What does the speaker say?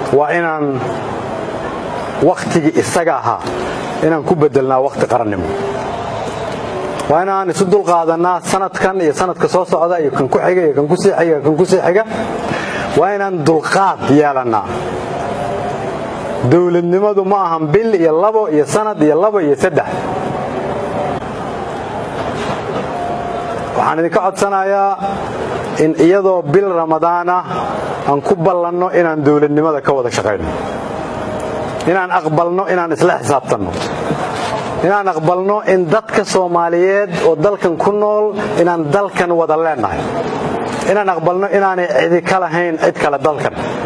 waa inaan wakhtigii isaga ahaa inaan ku bedelnaa wakhti qarannimo waa inaan isu dulqaadanaa sanadkan iyo sanadka soo socda iyo kan ku xiga iyo kan ku sii xiga kan ku sii xiga waa inaan dulqaad yeelannaa dowladnimadu ma ahan bil iyo labo iyo sanad iyo labo iyo saddex waxaan idinka codsanayaa in iyadoo bil ramadaan ah aan ku ballanno inaan dowladnimada ka wada shaqayno inaan aqbalno inaan isla xisaabtanno inaan aqbalno in dadka soomaaliyeed oo dalkan ku nool inaan dalkan wada leennahay inaan aqbalno inaanay cidi ka lahayn cid kale dalkan